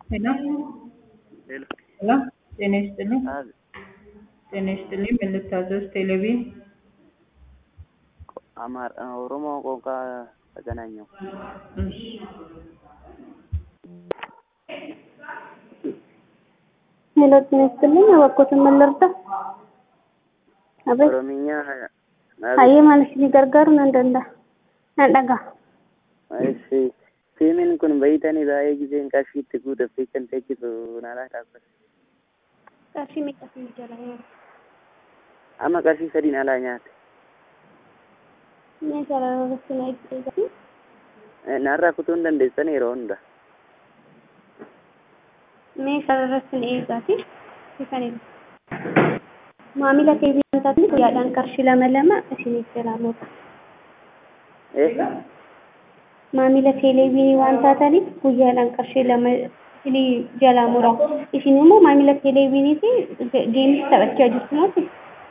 ሄሎ ሄሎ ሄሎ ጤና ይስጥልኝ አብ ጤና ይስጥልኝ ምን ልታዘዝ ቴሌቪዥን አማር ኦሮሞ ቋንቋ ተገናኘው እሺ ሄሎ ጤና ይስጥልኝ እባክዎትን ምን ልርዳ? አቤት ኦሮምኛ hayyee maal isinii gargaaru nan danda'a nan dhaga'a እሺ fiilmiin kun bayitanii baay'ee giseen qarshii itti guutuuf kan teechisu naalaa dhaabbata qarshii meeqa isinii jala nyaata amma qarshii sadiin alaa nyaate mee sarara irratti na eeggatu naarraa kutuu hin dandeessan yeroo hunda mee sarara irratti na eeggati isanidha maamila teebii waan taataniif guyyaadhaan qarshii lama lama isiniif jalaa muura maamila teeleviinii waan taataniif guyyaadhaan qarshii lama isinii jalaa mura isin immoo maamila teeleviinii fi geemis taphachaa jirtu moti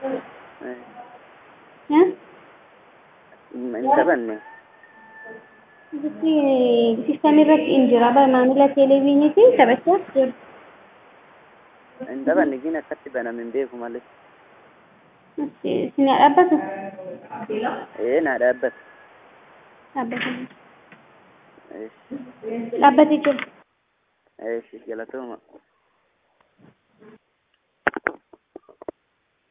hin taphanne sistamii irratti hin jira bara maamila teeleviinii fi taphachaa jirtu hin taphanne gin akkatti baname hin beeku malee isin dhaabbatu ee naa dhaabbata dhaabbatanii Eesh, dhaabbatee jira eesh, galatooma